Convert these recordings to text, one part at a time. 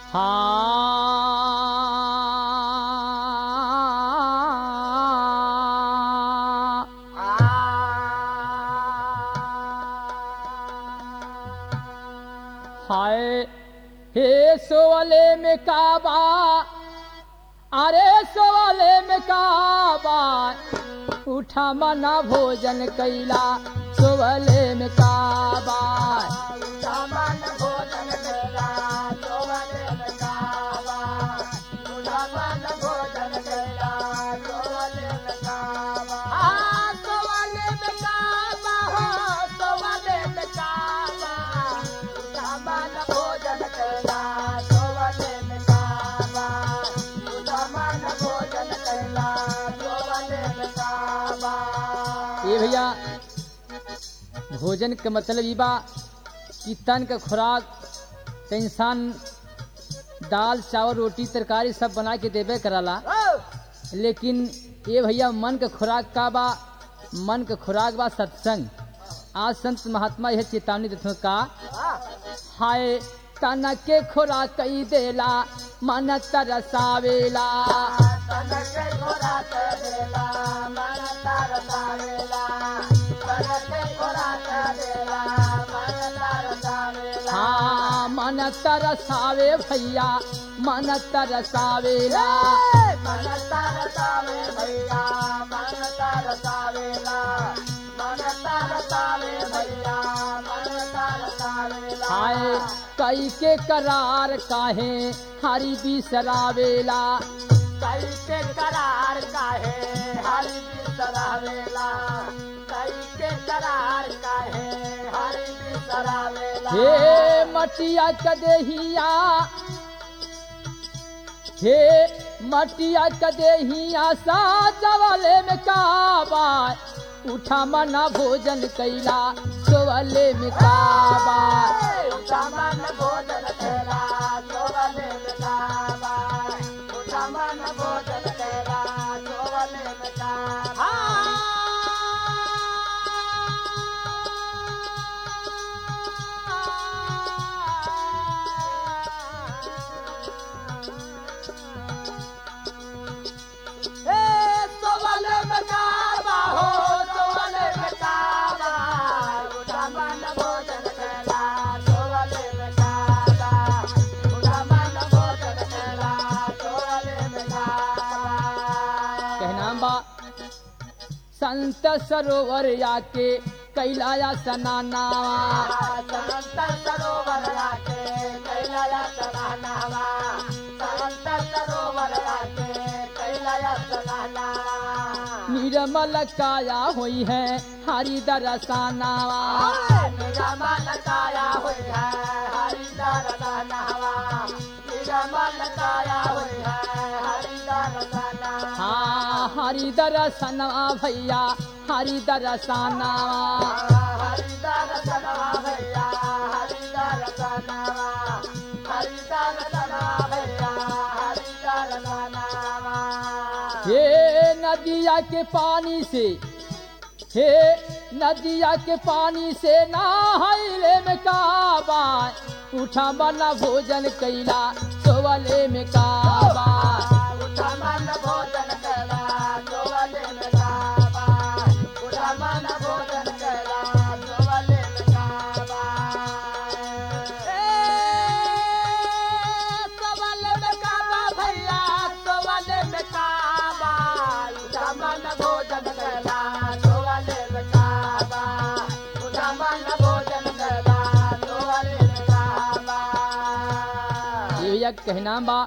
हाँ हाय हे सोवले में काबा अरे सोवले में काबा उठा मना भोजन कैला सोवले में काबा सामान भोजन कैला सोवले में काबा सामान भोजन कैला सोवले में काबा हाँ सोवले में काबा हो सोवले में काबा सामान भोजन कैला सोवले में काबा सामान भोजन कैला सोवले में काबा ये भैया भोजन के मतलब ई बा कि तन का खुराक तो इंसान दाल चावल रोटी तरकारी सब बना के देबे कराला लेकिन ये भैया मन का खुराक का बा मन का खुराक बा सत्संग आज संत महात्मा यह चेतावनी देते हैं का हाय तन के खुराक कई देला मन तरसावेला तनके खोराक देला मन तरसावेला तनके खोराक देला मन तरसावेला हाँ मन तरसावे भैया मन तरसावेला मन तरसावे भैया मन तरसावेला मन तरसावे भैया मन तरसावेला हाय कई के करार काहे हरि बिसरावेला कैसे करार काहे हरि बिसरावेला कैसे करार काहे हरि बिसरावेला हे मटिया कदेहिया हे मटिया कदेहिया साजवाले में काबा उठा मना भोजन कैला सोवले में काबा सामान भोजन कैला सोवले में काबा सामान भोजन कैला सोवले में काबा ए सोवले में काबा हो सोवले में काबा सामान भोजन कैला सोवले में काबा सामान भोजन कैला सोवले में काबा कहना बा संत सरोवर आके कैलाया सनानावा संत सरोवर राके कैलाया सनानावा संत सरोवर राके कैलाया सनानावा निर्मल काया हुई है हरि दरसानावा निगमल काया हुई है हरिदर सनावा निगमल काया हुई है हरिदर सनावा हाँ हरि दरसनवा भैया हरि दरसानावा हरिदर सनावा भैया हरिदर सनावा हरिदर सनावा भैया हरिदर सनावा हे नदिया के पानी से हे नदिया के पानी से नहाइले में काबा उठा बना भोजन कैला सोवले में काबा उठमन भोजन कैला सोवले में काबा उठमन भोजन कैला सोवले में काबा सोवले में काबा भैया सोवले में काबा उठमन भोजन कैला सोवले में काबा उठमन भोजन कैला सोवले में काबा ये भैया कहना बा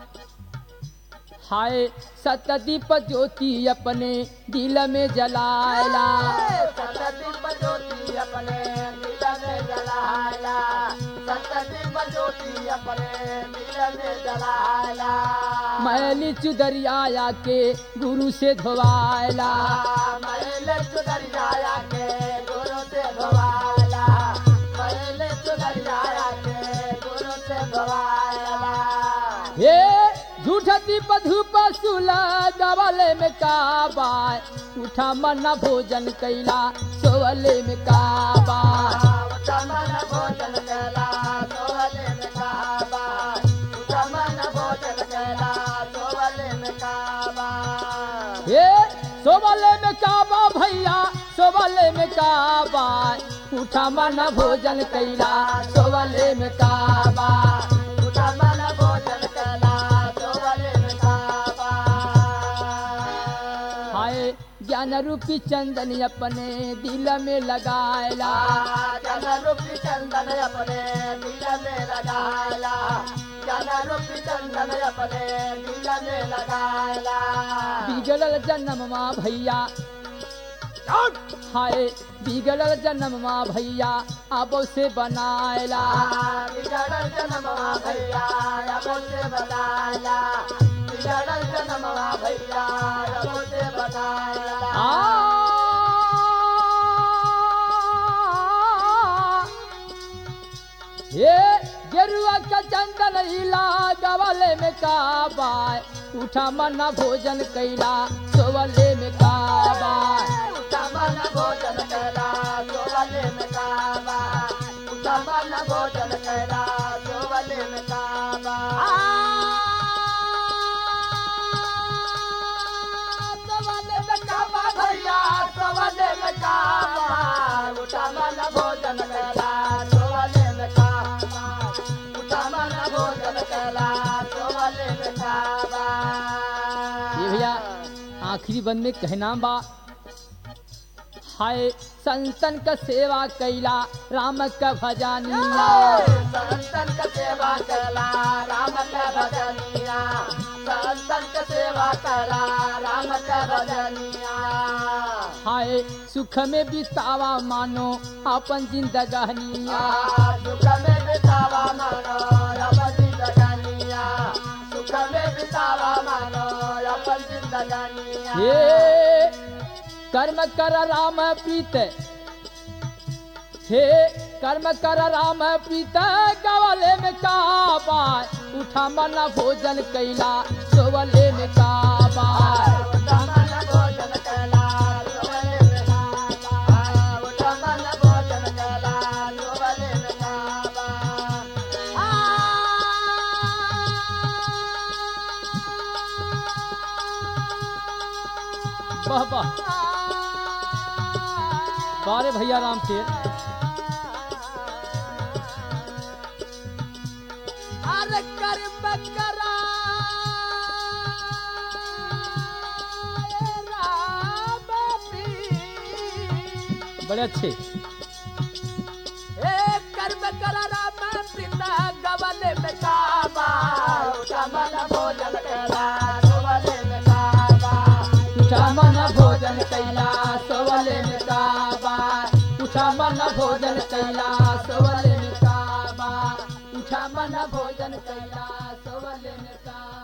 हाय सतदीप ज्योति अपने दिल में जलाला सतदीप ज्योति अपने दिल में जलाया सतदीप ज्योति अपने दिल में जलाया मैली चुदरिया के गुरु से धोवाला मैल सुधरिया के गुरु से धोवाया मैल सुधरिया के गुरु से धोवाया हे झूठ दीप धूप सुला गवले में काबा उठा मना भोजन कैला सोवले में काबा उठमन भोजन कैला सोहले में काबा काबा उठा मन भोजन कैला सोवले में काबा उठा मन भोजन कला सोवले में काबा हाय ज्ञान रूपी चंदन अपने दिल में लगायला जन रूपी चंदन अपने दिल में लगाला जन रूपी चंदन अपने दिल में लगाला बिगड़ल जन्म माँ भैया हाय बिगड़ल जन्म माँ भैया अब से बनायला बिगड़ल जन्मवा भैया अब से बताला बिगड़ल जन्मवा भैया अब से बताला ये गेरुआ का चंदन हिला गवाले में काबा उठा मना भोजन कैला सोवले में काबा उठमन भोजन करा सोवले में काबा उठमन भोजन करा सोवले में काबा सोवले में काबा भैया सोवले में काबा उठमन भोजन करा सोवले में काबा उठमन भोजन करा सोवले में काबा ये भैया आखिरी बंद में कहना बा हाय संतन का सेवा कैला राम का भजानिया संतन का सेवा कला राम का भजनिया संतन का सेवा कला राम का भजनिया हाय सुख में बितावा मानो अपन जिंदगानिया सुख में बितावा मानो अपन जिंदगानिया सुख में बितावा मानो अपन जिंदगानिया हे कर्म कर राम प्रीत हे कर्म कर राम प्रीत गवले में काबा उठा मना भोजन कैला सोवले में काबा उठमन भोजन कला सोवले में काबा उठमन भोजन कला सोवले में काबा वाह वाह बारे भैया राम के अरे कर्म करा राम प्रीत। बड़े अच्छे ए कर्म करा राम प्रीता गवले में काबा उठमन भोजन करा गवले में काबा उठा मन भोजन कैला सोवले में काबा उठा मन भोजन कैला सोवले में काबा उठा मन भोजन कैला सोवले में काबा